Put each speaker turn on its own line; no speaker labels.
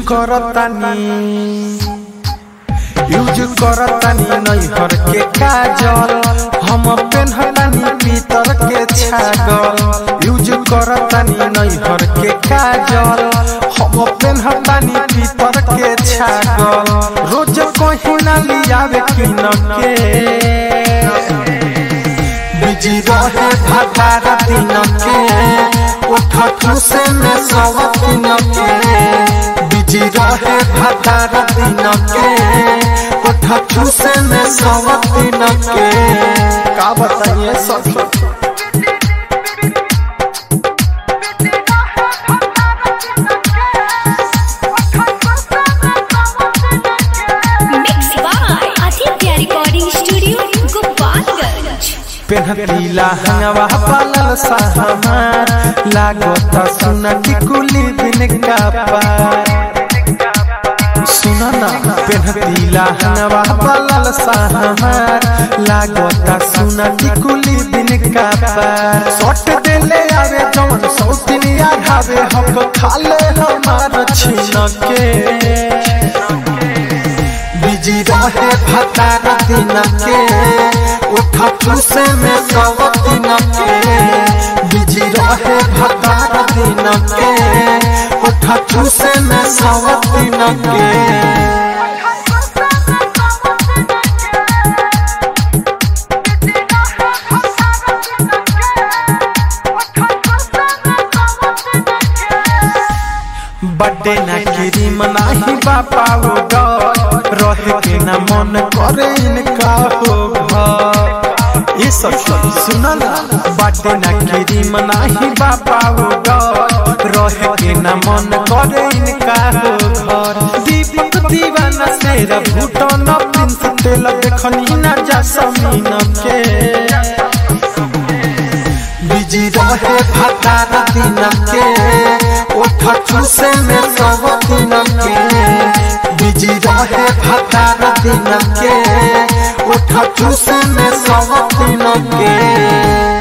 करतानी यूज करतानी नैहर के काजल हम पेन्हतानी पीतर के छागल यूज करतानी नैहर के काजल हम पेन्हतानी पीतर के छागल रोज कहीं ना लियावे किन के बिजी रहे भटार दिन के उठ ठूसे में सव दिन के बिजी रहे भटार दिन के उठ ठूसे में सव दिन के का बताइए सब
Mixed by Aditya Recording Studio, Gopalganj.
पेन्हतीला हंगवा पालल सहमार लागत सुना टिकुली बिन का पार सुना ना पेन्हतीला हंगवा पालल सहमार लागत सुना टिकुली बिन का पार सट देले आवे जवन सौतिनिया घावे हक खाले हमार छीन के बिजी रहे भतार दिन के उठ ठूसे में सब दिन के बिजी रहे भतार दिन के उठ ठूसे में सब दिन के बड्डे ना गिरी मनाही बापा वो डर रहे के ना मन करे इनका हो घर ये सब सब सुना ना बड्डे ना गिरी मनाही बापा वो डर रहे के ना मन करे इनका हो घर दीपक दीवाना सेरा भूटन प्रिंस तेल देखनी ना जा समीन के बिजी रहे भतार दिन के उठ ठूसे में सब दिन के बिजी रहे भतार दिन के उठ ठूसे में सब दिन के